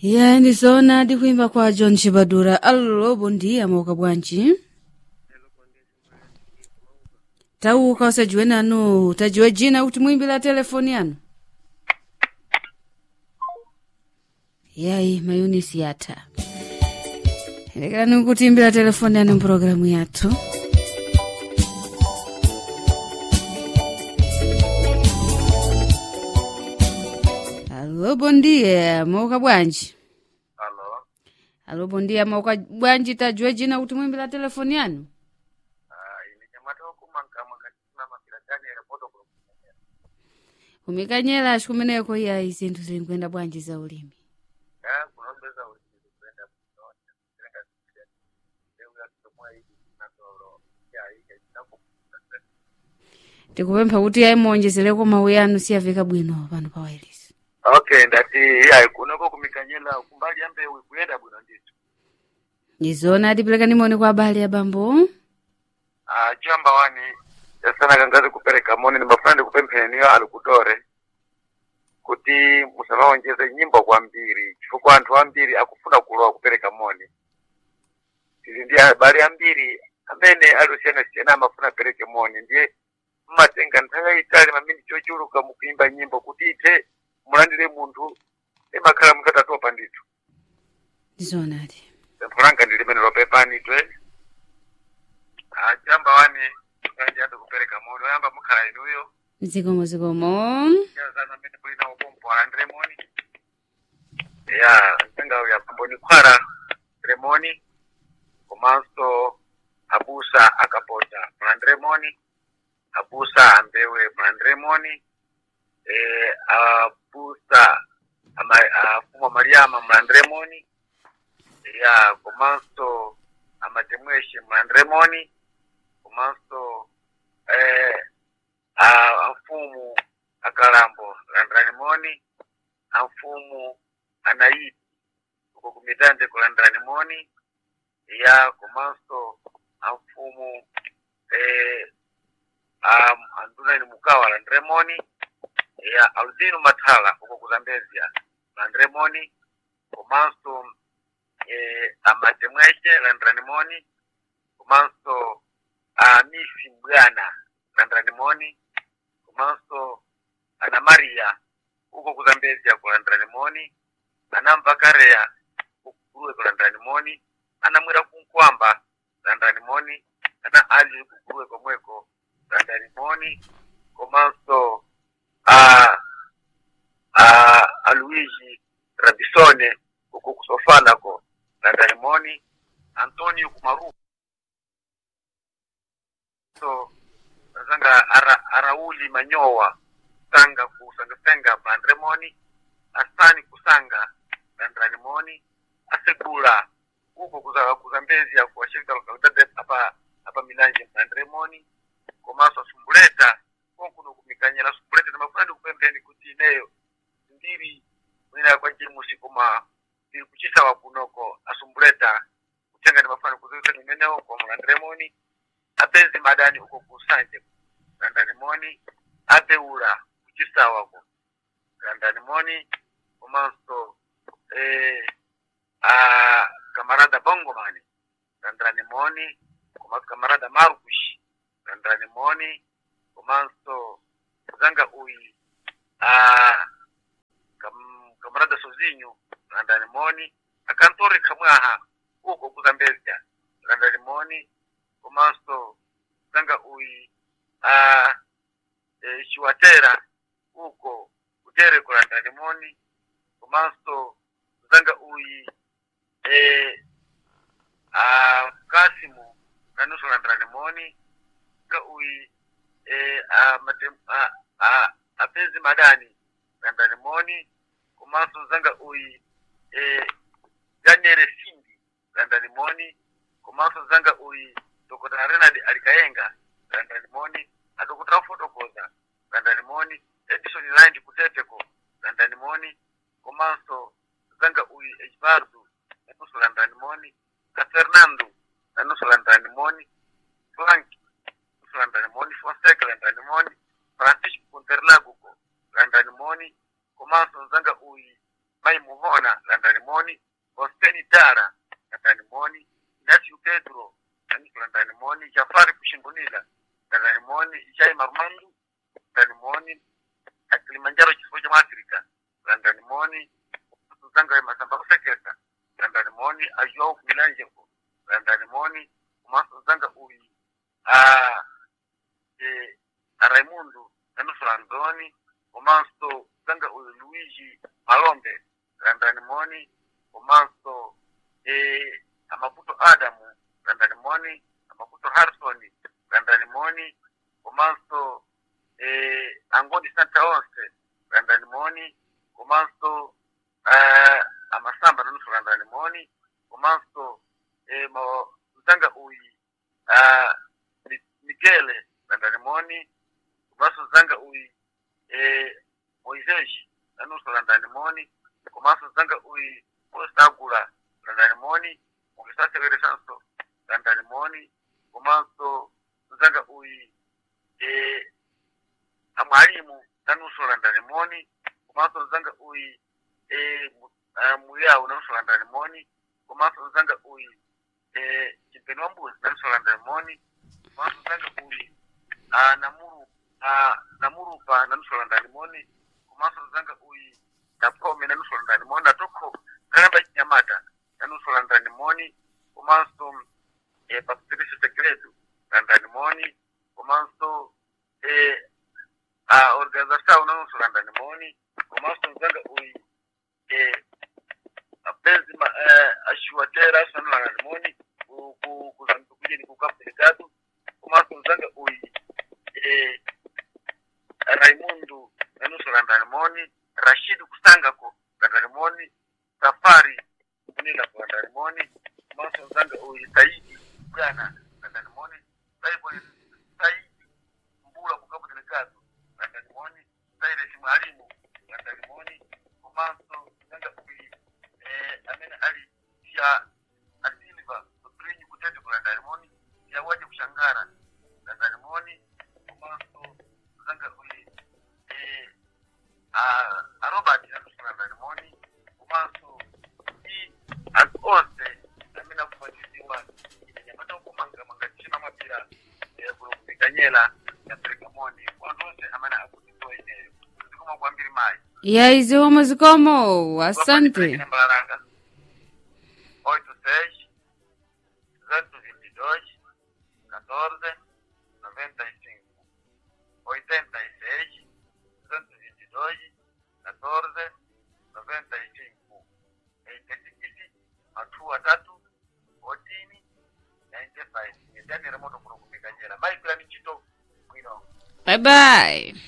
ya ndizoona ndikuimba kwa john chibadura allo bondia mauka bwanji tauka usajiwe nanu tajiwe jina kuti muimbira telefoni yanu yayi mayunisi yatha lekerani kutiimbira telefoni yanu mpulogalamu yathu allo bondia mauka bwanji Halo. allo bondia mauka bwanji tajiwe jina kuti muimbira telefoni yanu Ah, ini nyamata okumanga makatina mapira gani airport ku. umikanyela akumeneko yayi zinthu zilikwenda bwanji za ulimi Ya kunombeza ulizi kwenda kunonya. Kulenga kusia. Leo ya kutomwa hivi na toro. Ya hii inapo. tikupempha kuti yayi muonjezereko mawu yanu siyaveka bwino pano pa wireless Okay, ndati ya kunoko kumikanyela kumbali ambe kuyenda bwino ndicho. izona atiperekani moni kwa abale ya bambo Ah, chamba wani sana kangazi kupereka moni ni mafrandi kupempheni yo alikutore kuti musamaonjeze nyimbo kwa mbiri chifukwa anthu ambiri akufuna kulowa kupereka moni tili ndi abale ambiri amene aliosiyana siyana amafuna apereke moni ndiye mmatenga nthawi yayitali mamini chochuluka mukuimba nyimbo kuti ithe mulandire munthu imakhala munthu atatopa ndithu izona ati pempho langa ndi limene lopepani twe Ah, chamba wani ngati kupereka moni oyamba mukhala inuyo zikomo zikomo yazana mene kulina ubombo wa Remoni ya ntenga ya pamboni kwara Remoni komanso abusa akapota Remoni abusa ambewe Remoni eh abusa ama afuma Mariama Remoni ya komanso amatemweshe Remoni komanso eh a mfumu akalambo landranimoni a mfumu anaiti uko kumitande kulandranimoni ya komanso a mfumu eh, a anduna ni mukawa landremoni ya aldino mathala uko kuzambezia landremoni komanso eh, amatemweshe landranimoni komanso a misi mbwana landranimoni komanso ana maria uko kuzambezia kulandira moni ana mpakareya kukuruwe kulandira moni ana mwera kunkwamba kulandira moni ana ali kukuruwe komweko kulandira moni komanso a a a Luigi Rabisone uko kusofanako kulandira moni Antonio Kumaru so zanga ara, arauli manyowa sanga kusangasenga bandremoni asani kusanga bandranimoni asegula uko kuza kuzambezia kwa shirika lokalidade apa apa milanje bandremoni komaso asumbuleta konkuno kumikanyela sumbuleta na mafulani kupembeni kuti ineyo ndiri mwina kwa jimusi koma ndiri kuchisawa kunoko asumbuleta kutenga ni mafulani kuzisa nimeneo kwa mlandremoni apenzi madani uko kusanje gandanimoni abeula kucisawako gandanimoni komanso eh, a kamarada bongomani gandanimoni komanso kamarada marukushi gandanimoni komanso zanga uyi a kam, kamarada sozinyu gandanimoni akantori kamwaha uko kuzambezya gandanimoni komanso zanga uyi a e, chiwatera uko utere kulanda limoni komanso zanga uyi e, a kasimu kanusu landra limoni zanga uyi e, a, matem, a, a, apenzi madani landra limoni komanso zanga uyi e, daniel simbi landa limoni komanso zanga uyi dr renard alikayenga landa limoni adokotera fotokoza landa limoni edison land kuteteko landa limoni komanso zanga uyi ejibardu nanusu landa limoni na fernando nanusu landa limoni frank nanusu landa limoni fonseca landa limoni francisco conterlaguko landa limoni komanso zanga uyi mai muhona landani moni hosteni dara landani moni nasiu pedro aniku landani moni jafari kushingunila landani moni ishai marumandu landani moni akilimanjaro chifo cha mwafrika landani moni tuzanga masamba kusekesa landani moni ajoa kumilanjeko landani moni kumaso zanga uyi ah, eh, Raimundo Enusu Andoni, Omanso Zanga uyu Luigi Malombe, Randani Moni, Omanso eh, Amaputo Adamu, Randani Moni, Amaputo Harrison, Randani Moni, Omanso eh, Angoni Santa Once, Randani Moni, Omanso eh, Amasamba Nusu Randani Moni, Omanso eh, mo, Zanga uyi ah, Mi- Miguel Randani Moni, kumaso zanga uyi eh, moises anuso landani moni kumaso zanga uyi postagula landani moni mukisasevere sanso landani moni kumaso zanga uyi eh, amwalimu nanuso landani moni kumaso zanga uyi eh, mu- ah, muyau nanuso landani moni kumaso zanga uyi eh, chimpeni wa mbuzi nanuso landani moni kumaso zanga uyi ah, namuru ah, namurupa nanusola ndani moni kumaso zanga uyi napome nanusola ndani moni natoko kalamba chinyamata nanusola ndani moni kumaso eh, papitirisi sekretu na ndani moni kumaso eh, ah, organização nanusola ndani moni kumaso zanga uyi eh, apenzi ma, eh, ashuatera sanula ndani moni ku- ku- kuzangu kujeni kukapelikatu kumaso zanga uyi eh, Raimundo Nanuso Randarimoni, Rashid Kusangako Randarimoni, Safari Kunila kwa Randarimoni, Maso Zanga Uyi Saidi Ghana Randarimoni, Saibo Saidi Mbula Kukabu Delegado Randarimoni, Saidi Mwalimu Randarimoni, Maso Zanga Uyi eh, Amena Ali Sia Asilva Soprinyi Kutete kwa Randarimoni, Sia Waje Kushangara Randarimoni, Maso Zanga Uyi eh, a, a Robert Anderson Randarimoni, Maso i azose amina kufuatiliwa inenyamata ukumanga mangachina mapira eh, kulukupiganyela ya Pergamoni wantu wose amana akutitoa ineyo zikoma kwambiri mai yaizi omwe zikomo asante Mbalaranga. 86 222 14 95 86 222 14 95 Eketikiti hatua tatu otini 95 ndani ya moto kuna kupiganyela mai bila michito kwino bye bye